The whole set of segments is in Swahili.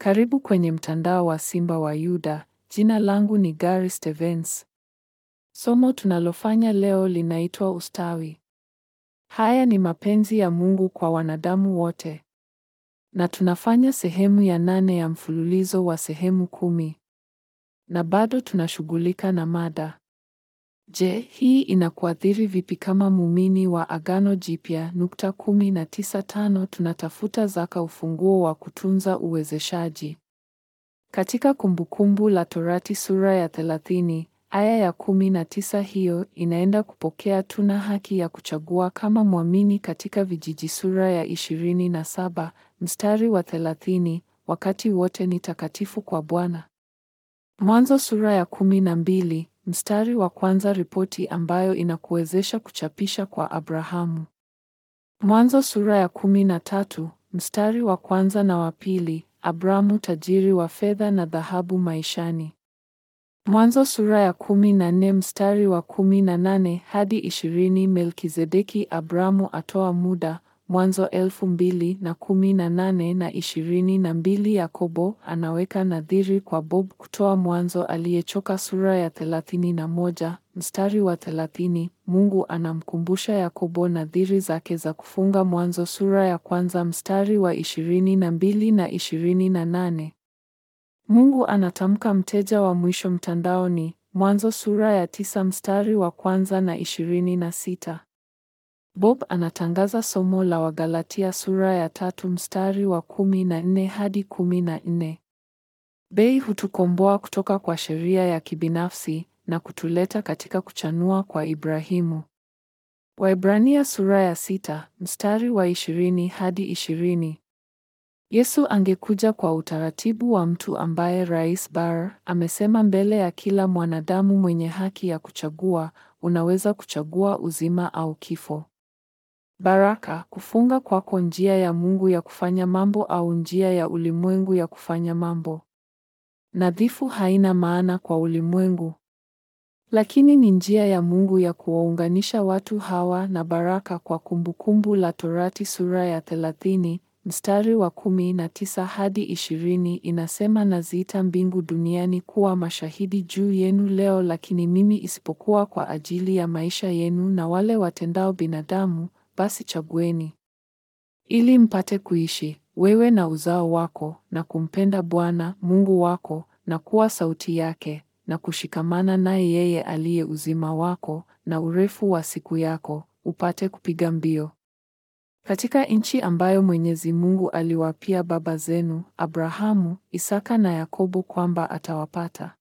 Karibu kwenye mtandao wa Simba wa Yuda. Jina langu ni Gary Stevens. Somo tunalofanya leo linaitwa ustawi. Haya ni mapenzi ya Mungu kwa wanadamu wote. Na tunafanya sehemu ya nane ya mfululizo wa sehemu kumi. Na bado tunashughulika na mada. Je, hii inakuathiri vipi kama muumini wa Agano Jipya? Nukta kumi na tisa tano tunatafuta zaka, ufunguo wa kutunza uwezeshaji. Katika Kumbukumbu la Torati sura ya thelathini aya ya kumi na tisa hiyo inaenda kupokea tuna haki ya kuchagua kama mwamini katika vijiji sura ya ishirini na saba mstari wa thelathini wakati wote ni takatifu kwa Bwana. Mwanzo sura ya kumi na mbili mstari wa kwanza ripoti ambayo inakuwezesha kuchapisha kwa Abrahamu. Mwanzo sura ya kumi na tatu mstari wa kwanza na wa pili Abrahamu tajiri wa fedha na dhahabu maishani. Mwanzo sura ya kumi na nne mstari wa kumi na nane hadi ishirini Melkizedeki Abrahamu atoa muda. Mwanzo elfu mbili na kumi na nane na ishirini na mbili Yakobo anaweka nadhiri kwa Bob kutoa Mwanzo aliyechoka sura ya thelathini na moja mstari wa thelathini Mungu anamkumbusha Yakobo nadhiri zake za kufunga Mwanzo sura ya kwanza mstari wa ishirini na mbili na ishirini na nane Mungu anatamka mteja wa mwisho mtandaoni Mwanzo sura ya tisa mstari wa kwanza na ishirini na sita Bob anatangaza somo la Wagalatia sura ya tatu mstari wa kumi na nne hadi kumi na nne. Bei hutukomboa kutoka kwa sheria ya kibinafsi na kutuleta katika kuchanua kwa Ibrahimu. Waibrania sura ya sita mstari wa ishirini hadi ishirini. Yesu angekuja kwa utaratibu wa mtu ambaye Rais Barr amesema mbele ya kila mwanadamu mwenye haki ya kuchagua, unaweza kuchagua uzima au kifo. Baraka, kufunga kwako njia ya Mungu ya kufanya mambo au njia ya ulimwengu ya kufanya mambo. Nadhifu haina maana kwa ulimwengu. Lakini ni njia ya Mungu ya kuwaunganisha watu hawa na baraka kwa Kumbukumbu la Torati sura ya thelathini mstari wa kumi na tisa hadi ishirini inasema, naziita mbingu duniani kuwa mashahidi juu yenu leo, lakini mimi isipokuwa kwa ajili ya maisha yenu na wale watendao binadamu basi chagueni ili mpate kuishi, wewe na uzao wako, na kumpenda Bwana Mungu wako, na kuwa sauti yake, na kushikamana naye yeye aliye uzima wako, na urefu wa siku yako, upate kupiga mbio katika nchi ambayo Mwenyezi Mungu aliwapia baba zenu Abrahamu, Isaka na Yakobo kwamba atawapata.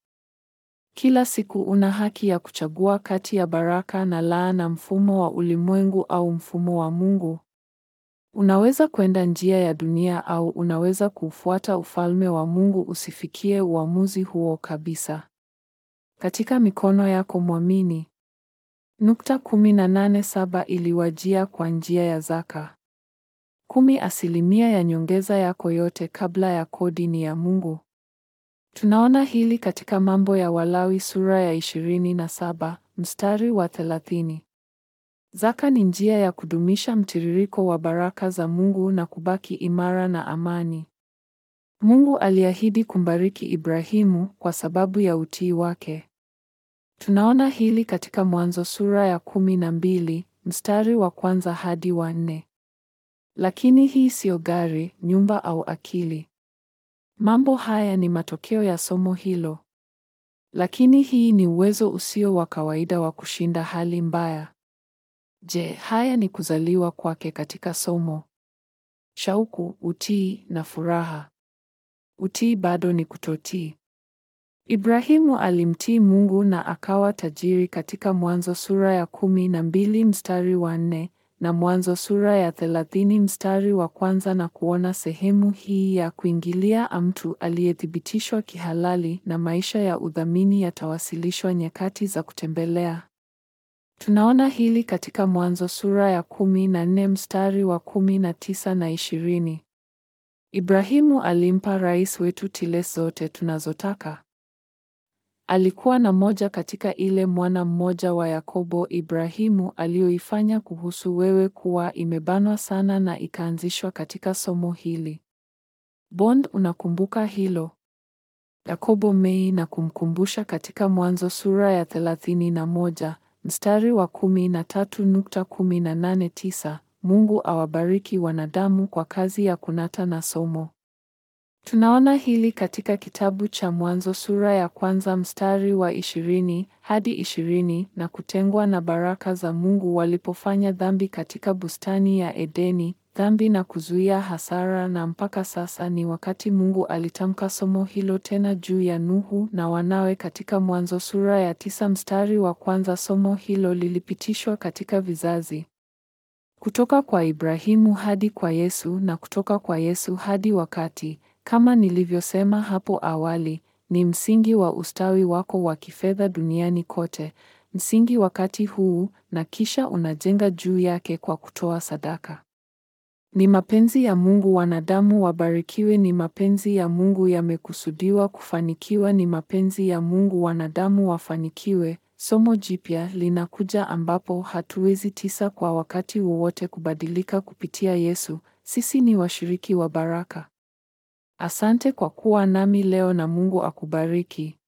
Kila siku una haki ya kuchagua kati ya baraka na laana, mfumo wa ulimwengu au mfumo wa Mungu. Unaweza kwenda njia ya dunia au unaweza kuufuata ufalme wa Mungu. Usifikie uamuzi huo kabisa. Katika mikono yako mwamini. Nukta kumi na nane saba iliwajia kwa njia ya zaka. Kumi asilimia ya nyongeza yako yote kabla ya kodi ni ya Mungu. Tunaona hili katika Mambo ya Walawi sura ya ishirini na saba mstari wa thelathini. Zaka ni njia ya kudumisha mtiririko wa baraka za Mungu na kubaki imara na amani. Mungu aliahidi kumbariki Ibrahimu kwa sababu ya utii wake. Tunaona hili katika Mwanzo sura ya kumi na mbili mstari wa kwanza hadi wa nne. Lakini hii siyo gari, nyumba au akili. Mambo haya ni matokeo ya somo hilo. Lakini hii ni uwezo usio wa kawaida wa kushinda hali mbaya. Je, haya ni kuzaliwa kwake katika somo. Shauku, utii na furaha. Utii bado ni kutotii. Ibrahimu alimtii Mungu na akawa tajiri katika Mwanzo sura ya kumi na mbili mstari wa nne na Mwanzo sura ya thelathini mstari wa kwanza na kuona sehemu hii ya kuingilia mtu aliyethibitishwa kihalali na maisha ya udhamini yatawasilishwa nyakati za kutembelea. Tunaona hili katika Mwanzo sura ya kumi na nne mstari wa kumi na tisa na ishirini. Ibrahimu alimpa rais wetu tile zote tunazotaka. Alikuwa na moja katika ile mwana mmoja wa Yakobo Ibrahimu aliyoifanya kuhusu wewe kuwa imebanwa sana na ikaanzishwa katika somo hili. Bond unakumbuka hilo? Yakobo Mei na kumkumbusha katika Mwanzo sura ya thelathini na moja mstari wa kumi na tatu nukta kumi na nane tisa Mungu awabariki wanadamu kwa kazi ya kunata na somo. Tunaona hili katika kitabu cha Mwanzo sura ya kwanza mstari wa ishirini hadi ishirini na kutengwa na baraka za Mungu walipofanya dhambi katika bustani ya Edeni, dhambi na kuzuia hasara na mpaka sasa ni wakati Mungu alitamka somo hilo tena juu ya Nuhu na wanawe katika Mwanzo sura ya tisa mstari wa kwanza somo hilo lilipitishwa katika vizazi. Kutoka kwa Ibrahimu hadi kwa Yesu na kutoka kwa Yesu hadi wakati kama nilivyosema hapo awali, ni msingi wa ustawi wako wa kifedha duniani kote, msingi wakati huu, na kisha unajenga juu yake kwa kutoa sadaka. Ni mapenzi ya Mungu wanadamu wabarikiwe, ni mapenzi ya Mungu yamekusudiwa kufanikiwa, ni mapenzi ya Mungu wanadamu wafanikiwe. Somo jipya linakuja ambapo hatuwezi tisa kwa wakati wowote kubadilika kupitia Yesu. Sisi ni washiriki wa baraka. Asante kwa kuwa nami leo na Mungu akubariki.